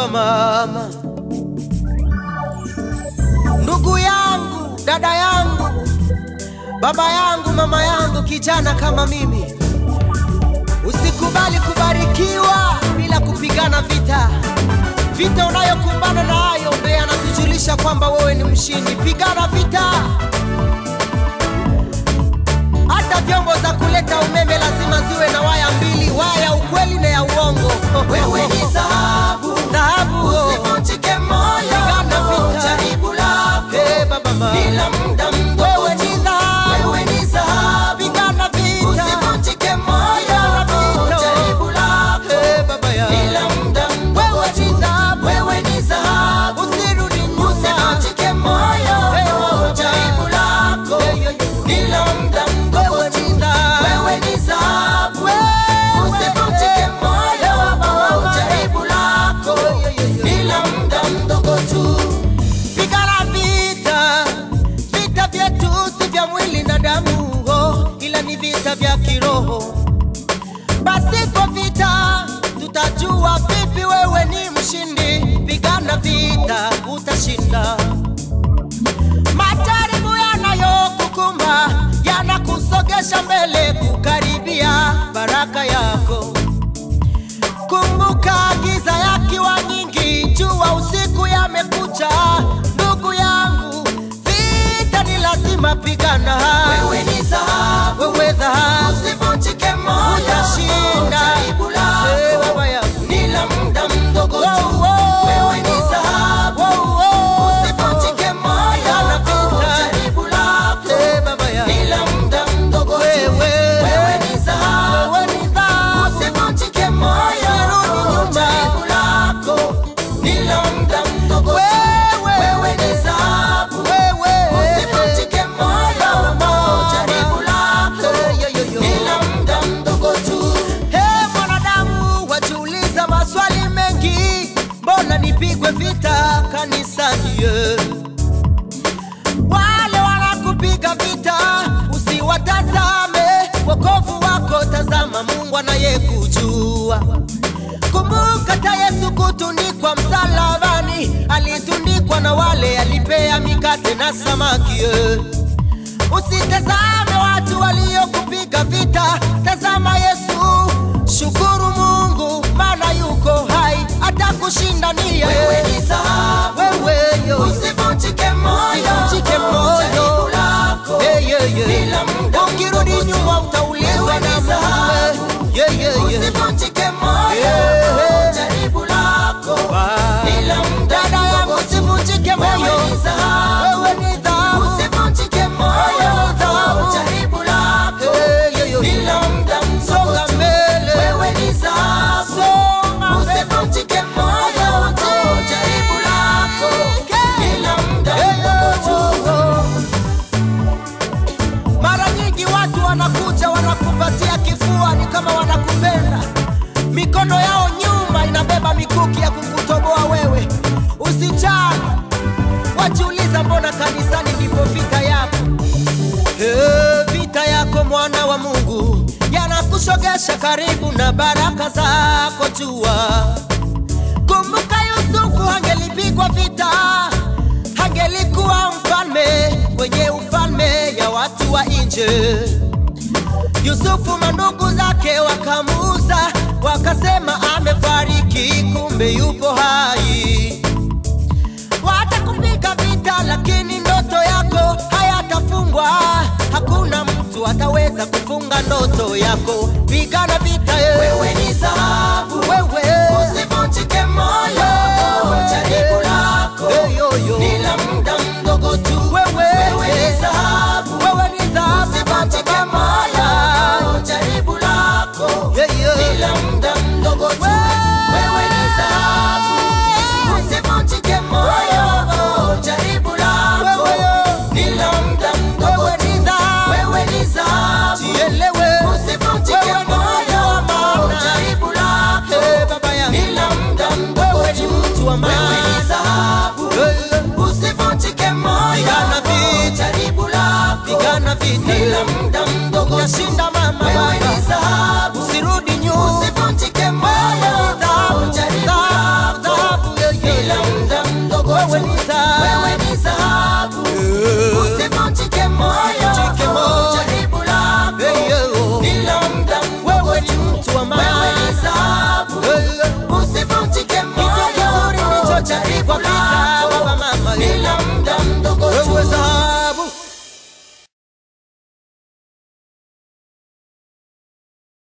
baba, mama, ndugu yangu, dada yangu, baba yangu, mama yangu, kijana kama mimi, usikubali kubarikiwa bila kupigana vita. Vita unayokumbana nayo ndiye anakujulisha kwamba wewe ni mshindi. Pigana vita. Hata vyombo za kuleta umeme lazima ziwe na waya mbili, waya ya ukweli na ya uongo. Wewe ni dhahabu, dhahabu, oh. usivunjike moyo, Pigana vita. jaribu lako Eh, baba, mama. bila muda mdogo Wewe tu. ni dhahabu. Wewe ni dhahabu, Pigana vita. usivunjike moyo, Pigana vita. jaribu lako Eh, baba ya. bila muda mdogo Wewe ni tu. dhahabu. Wewe ni dhahabu, Usirudi nyuma. usivunjike moyo, Eh, baba. jaribu lako Eh, yo, yo. bila muda mdogo Wewe tu. ni dhahabu. Wewe ni dhahabu, Wewe. usivunjike moyo, jaribu lako bila muda mdogo tu. Pigana vita, vita vyetu si vya mwili na damu, oh, ila ni vita vya kiroho. Pasipo vita, tutajua vipi wewe ni mshindi. Pigana vita, utashinda. Majaribu yanayokukumba yanakusogesha mbele, kukaribia baraka yako. Kumbuka giza yakiwa nyingi, jua usiku yamekucha. Ndugu yangu, vita ni lazima pigana. Wewe ni dhahabu, Wewe dhahabu, usivunjike moyo, utashinda. jaribu lako Eh, baba yangu. ni la muda mdogo tu. Wow, wow. Wewe ni dhahabu, Wow, wow. usivunjike moyo, Pigana vita. jaribu lako Eh, baba yangu. ni la muda mdogo tu. Wewe. Wewe ni dhahabu, Wewe ni dhahabu. usivunjike moyo, Usirudi nyuma. jaribu lako ni la muda mdogo tu. Wewe. Wewe ni dhahabu, Wewe. usivunjike moyo, jaribu lako Eh, yo, yo, yo. ni la muda mdogo tu. Hey, mwanadamu wajiuliza maswali mengi, mbona nipigwe vita kanisani? yeah? Wale wanakupiga vita usiwatazame, wokovu wako tazama Mungu anayekujua. Kumbuka ta Yesu kutundikwa msalabani, alitundikwa na wale alipea mikate na samaki. yeah. Usitazame watu waliokupiga vita, tazama Yesu. Shukuru Mungu maana yuko hai, atakushindania. Wewe ni dhahabu, Wewe yo, usivunjike moyo, Usivunjike moyo. jaribu lako Yeah, yeah, yeah. ni la muda ukirudi mdogo tu. nyuma utaulizwa Wewe na ni Mungu. dhahabu, Yeah, yeah, yeah. usivunjike moyo, Yeah. jaribu lako Wow. ni la muda Dada yangu mdogo tu. usivunjike moyo. Wewe ni dhahabu, Wewe ni dhahabu. usivunjike moyo, Wewe ni dhahabu. jaribu lako Yeah, yeah, yeah. ni la muda mdogo Songa tu. mbele. Wewe ni dhahabu, Songa mbele. usivunjike moyo, jaribu lako ni la muda mdogo tu. Mara nyingi watu wanakuja wanakumbatia kifua, ni kama wanakupenda. Mikono yao nyuma inabeba mikuki ya kukutoboa wewe. Usijali, wajiuliza, mbona kanisani ndipo vita yako? Eh, vita yako mwana wa Mungu yanakushogesha karibu na baraka zako jua. Kumbuka Yusufu angelipigwa vita, angelikuwa mfalme kwenye ufalme ya watu wa nje. Yusufu mandugu zake wakamuuza, wakasema amefariki, kumbe yupo hai. Watakupiga vita, lakini ndoto yako hayatafungwa. Hakuna mtu ataweza kufunga ndoto yako. Pigana vita, eh. Wewe ni dhahabu, wewe usivunjike moyo, jaribu lako Hey, yo, yo. ni la muda mdogo tu. Wewe. Wewe ni dhahabu, wewe ni dhahabu, usivunjike moyo, jaribu lako Yeah, yeah. ni la muda mdogo tu. Wewe ni dhahabu, usivunjike moyo, jaribu lako Wewe. ni la muda mdogo Wewe tu. ni dhahabu. Wewe ni dhahabu, Jielewe. usivunjike Wewe ni moyo, mtu wa maana. jaribu lako Eh, baba yangu. ni la muda mdogo Wewe ni tu. mtu wa maana. Wewe ni dhahabu, Eh, usivunjike moyo, Pigana vita. jaribu lako Pigana vita. ni la muda mdogo tu. Utashinda mama Wewe baba. ni dhahabu, Usirudi nyuma. usivunjike moyo, Dhahabu, jaribu dhahabu, lako dhahabu, wewe ni